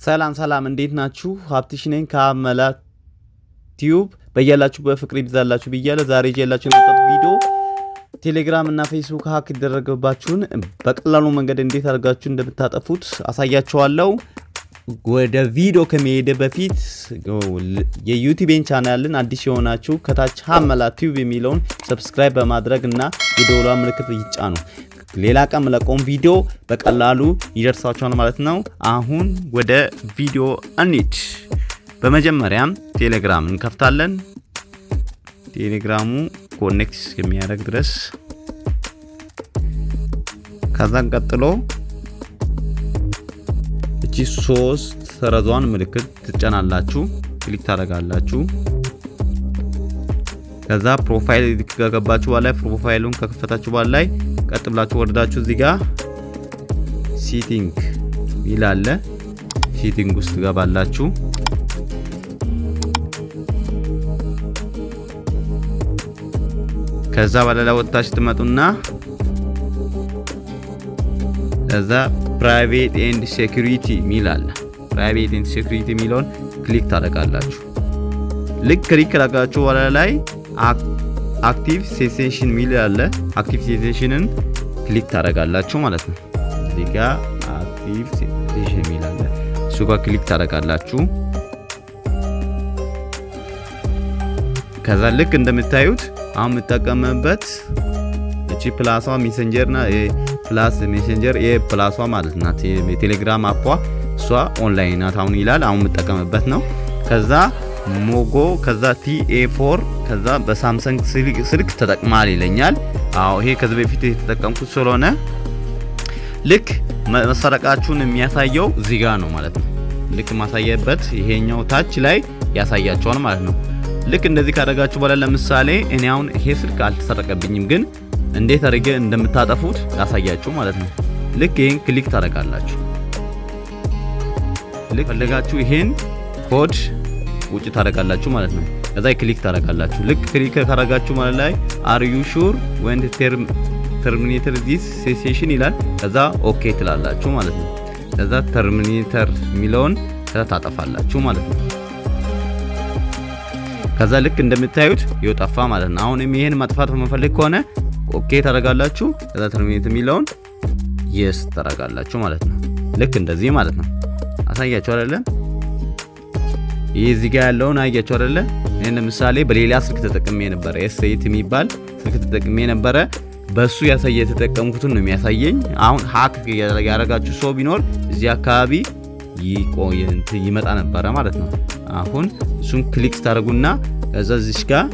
ሰላም ሰላም፣ እንዴት ናችሁ? ሀብትሽ ነኝ ከአመላ ቲዩብ። በያላችሁበት ፍቅር ይብዛላችሁ ብያለሁ። ዛሬ ይዤላችሁ የመጣሁት ቪዲዮ ቴሌግራም እና ፌስቡክ ሀክ ይደረገባችሁን በቀላሉ መንገድ እንዴት አድርጋችሁ እንደምታጠፉት አሳያችኋለሁ። ወደ ቪዲዮ ከመሄድ በፊት የዩቲቤን ቻናልን አዲስ የሆናችሁ ከታች ሀመላ ቲዩብ የሚለውን ሰብስክራይብ በማድረግ እና የደወሏ ምልክት ይጫኑ። ሌላ ቀን የምለቀውን ቪዲዮ በቀላሉ ይደርሳችኋል ማለት ነው። አሁን ወደ ቪዲዮ እንሂድ። በመጀመሪያም ቴሌግራም እንከፍታለን። ቴሌግራሙ ኮኔክት የሚያደርግ ድረስ ከዛን ቀጥሎ እቺ ሶስት ሰረዟን ምልክት ትጫናላችሁ፣ ክሊክ ታደርጋላችሁ። ከዛ ፕሮፋይል ከገባችሁ በኋላ ፕሮፋይሉን ከከፈታችሁ በኋላ ላይ ቀጥ ብላችሁ ወርዳችሁ እዚህ ጋር ሲቲንግ ይላል። ሲቲንግ ውስጥ ትገባላችሁ። ከዛ በኋላ ወጥታችሁ ትመጡና ከዛ ፕራይቬት ኤንድ ሴኩሪቲ ሚል አለ። ፕራይቬት ኤንድ ሴኩሪቲ የሚለውን ክሊክ ታደርጋላችሁ። ልክ ክሊክ ካደረጋችሁ በኋላ ላይ አክቲቭ ሴሴሽን ሚል አለ። አክቲቭ ሴሴሽንን ክሊክ ታደርጋላችሁ ማለት ነው። እዚህ ጋር አክቲቭ ሴሴሽን ሚል አለ። እሱ ጋር ክሊክ ታደርጋላችሁ። ከዛ ልክ እንደምታዩት አሁን የምጠቀምበት እቺ ፕላሷ ሜሴንጀርና ፕላስ ሜሴንጀር የፕላሷ ማለት ናት። የቴሌግራም አኳ እሷ ኦንላይን ናት አሁን ይላል። አሁን የምጠቀምበት ነው። ከዛ ሞጎ ከዛ ቲኤ ፎር ከዛ በሳምሰንግ ስልክ ተጠቅማል ይለኛል። አዎ ይሄ ከዚህ በፊት የተጠቀምኩት ስለሆነ ልክ መሰረቃችሁን የሚያሳየው እዚህ ጋር ነው ማለት ነው። ልክ ማሳየበት ይሄኛው ታች ላይ ያሳያቸዋል ማለት ነው። ልክ እንደዚህ ካደረጋችሁ በኋላ ለምሳሌ እኔ አሁን ይሄ ስልክ አልተሰረቀብኝም፣ ግን እንዴት አድርገ እንደምታጠፉት ያሳያችሁ ማለት ነው። ልክ ይሄን ክሊክ ታደርጋላችሁ። ልክ ፈለጋችሁ ይሄን ኮድ ውጭ ታደርጋላችሁ ማለት ነው። ከዛ ክሊክ ታደርጋላችሁ። ልክ ክሊክ ካደረጋችሁ ማለት ላይ አር ዩ ሹር ወንድ ተርሚኔተር ዲስ ሴሴሽን ይላል። ከዛ ኦኬ ትላላችሁ ማለት ነው። ከዛ ተርሚኔተር የሚለውን ከዛ ታጠፋላችሁ ማለት ነው። ከዛ ልክ እንደምታዩት ይወጣፋ ማለት ነው። አሁንም ይሄን ማጥፋት በመፈለግ ከሆነ ኦኬ ታደርጋላችሁ። ከዛ ተርሚኔት የሚለውን የስ ታደርጋላችሁ ማለት ነው። ልክ እንደዚህ ማለት ነው። አሳያችሁ አይደለ? ይህ እዚህ ጋር ያለውን አያችሁ አይደለ? ይሄን ለምሳሌ በሌላ ስልክ ተጠቅሜ ነበረ። ኤስ8 የሚባል ስልክ ተጠቅሜ ነበረ። በሱ ያሳየ የተጠቀምኩትን ነው የሚያሳየኝ። አሁን ሀክ ያደረጋችሁ ሰው ቢኖር እዚህ አካባቢ ይመጣ ነበረ ማለት ነው። አሁን እሱን ክሊክ ታደርጉና ከዛ እዚሽ ጋር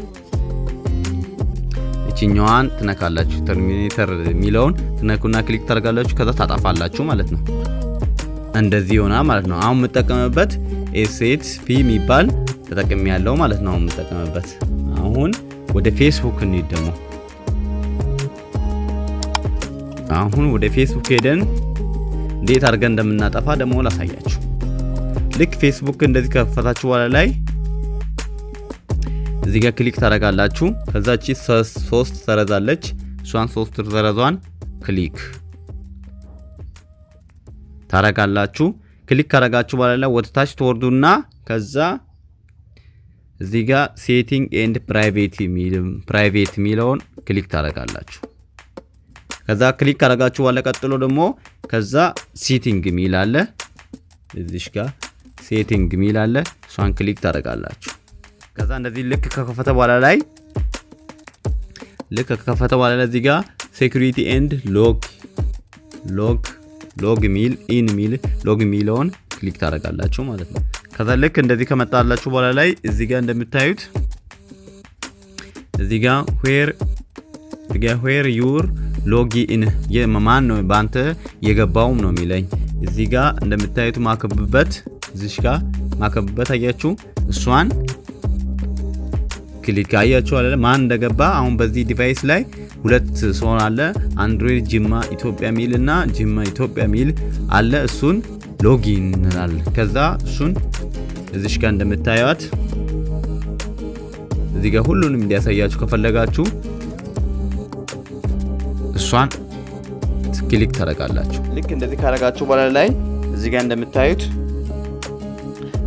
እችኛዋን ትነካላችሁ። ተርሚኔተር የሚለውን ትነኩና ክሊክ ታደርጋላችሁ። ከዛ ታጣፋላችሁ ማለት ነው። እንደዚህ ይሆናል ማለት ነው። አሁን የምጠቀምበት ኤሴት ፒ የሚባል ተጠቅሜ ያለው ማለት ነው። አሁን የምጠቀምበት አሁን ወደ ፌስቡክ እንሂድ ደግሞ አሁን ወደ ፌስቡክ ሄደን እንዴት አድርገን እንደምናጠፋ ደግሞ ላሳያችሁ። ልክ ፌስቡክ እንደዚህ ከፈታችሁ በኋላ ላይ እዚህ ጋር ክሊክ ታደርጋላችሁ። ከዛቺ ሶስት ሰረዛለች። እሷን ሶስት ሰረዟን ክሊክ ታረጋላችሁ። ክሊክ ካረጋችሁ በኋላ ላይ ወደ ታች ትወርዱና ከዛ እዚህ ጋር ሴቲንግ ኤንድ ፕራይቬት የሚለውን ክሊክ ታረጋላችሁ። ከዛ ክሊክ ካረጋችሁ በኋላ ቀጥሎ ደግሞ ከዛ ሴቲንግ የሚል አለ። እዚሽ ጋር ሴቲንግ የሚል አለ። እሷን ክሊክ ታደርጋላችሁ። ከዛ እንደዚህ ልክ ከከፈተ በኋላ ላይ ልክ ከከፈተ በኋላ ላይ እዚህ ጋር ሴኩሪቲ ኤንድ ሎግ ሎግ ሎግ ሚል ኢን ሚል ሎግ የሚለውን ክሊክ ታደርጋላችሁ ማለት ነው። ከዛ ልክ እንደዚህ ከመጣላችሁ በኋላ ላይ እዚህ ጋር እንደምታዩት እዚህ ጋር ዌር እዚህ ጋር ዌር ዩር ሎጊን የማን ነው በአንተ የገባውም ነው የሚለኝ። እዚህ ጋር እንደምታዩት ማከብበት እዚሽ ጋር ማከብበት አያችሁ። እሷን ክሊክ አያችሁ አለ ማን እንደገባ። አሁን በዚህ ዲቫይስ ላይ ሁለት ሰው አለ። አንድሮይድ ጅማ ኢትዮጵያ ሚል እና ጅማ ኢትዮጵያ ሚል አለ። እሱን ሎጊን እንላለን። ከዛ እሱን እዚሽ ጋር እንደምታዩት እዚህ ጋር ሁሉንም እንዲያሳያችሁ ከፈለጋችሁ እሷን ክሊክ ታደርጋላችሁ። ልክ እንደዚህ ካደረጋችሁ በኋላ ላይ እዚህ ጋር እንደምታዩት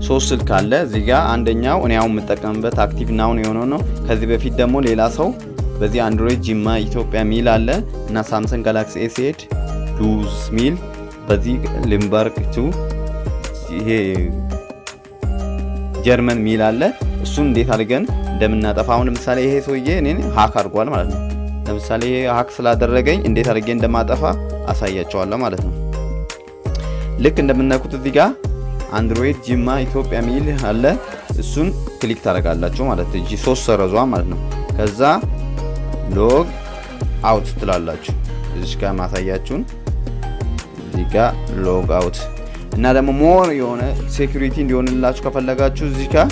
ሶስት ስልክ አለ እዚህ ጋር አንደኛው እኔ አሁን የምጠቀምበት አክቲቭ ናውን የሆነው ነው። ከዚህ በፊት ደግሞ ሌላ ሰው በዚህ አንድሮይድ ጂማ ኢትዮጵያ ሚል አለ እና ሳምሰንግ ጋላክሲ ኤስ8 ዱዝ ሚል በዚህ ሊምበርግ ቱ ይሄ ጀርመን ሚል አለ። እሱን እንዴት አድርገን እንደምናጠፋ አሁን ለምሳሌ ይሄ ሰውዬ እኔን ሀክ አድርጓል ማለት ነው። ለምሳሌ ይሄ ሀክ ስላደረገኝ እንዴት አድርጌ እንደማጠፋ አሳያቸዋለሁ ማለት ነው። ልክ እንደምናውቁት እዚህ ጋር አንድሮይድ ጂማ ኢትዮጵያ ሚል አለ። እሱን ክሊክ ታደርጋላችሁ ማለት ነው። እጂ ሶስት ሰረዟ ማለት ነው። ከዛ ሎግ አውት ትላላችሁ። እዚህ ጋር ማሳያችሁን እዚህ ጋር ሎግ አውት እና ደግሞ ሞር የሆነ ሴኩሪቲ እንዲሆንላችሁ ከፈለጋችሁ እዚህ ጋር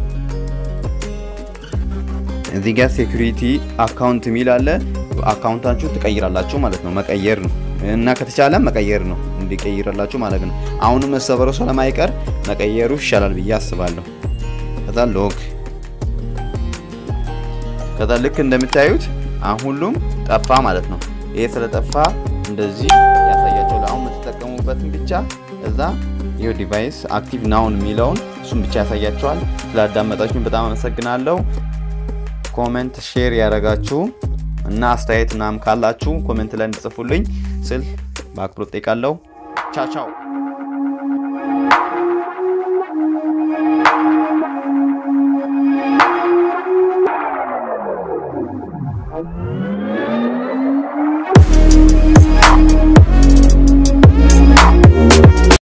እዚህ ጋር ሴኩሪቲ አካውንት ሚል አለ። አካውንታችሁ ትቀይራላችሁ ማለት ነው። መቀየር ነው እና ከተቻለ መቀየር ነው እንዲቀይርላችሁ ማለት ነው። አሁንም መሰበሩ ስለማይቀር መቀየሩ ይሻላል ብዬ አስባለሁ። ከዛ ሎግ ከዛ ልክ እንደምታዩት አሁን ሁሉም ጠፋ ማለት ነው። ይሄ ስለጠፋ እንደዚህ ያሳያቸዋል። አሁን የምትጠቀሙበትን ብቻ እዛ ይሄው ዲቫይስ አክቲቭ ናውን የሚለውን እሱም ብቻ ያሳያቸዋል። ስላዳመጣችሁን በጣም አመሰግናለሁ። ኮሜንት ሼር ያደረጋችሁ እና አስተያየት ምናምን ካላችሁ ኮሜንት ላይ እንድጽፉልኝ ስል በአክብሮት ጠይቃለሁ። ቻቻው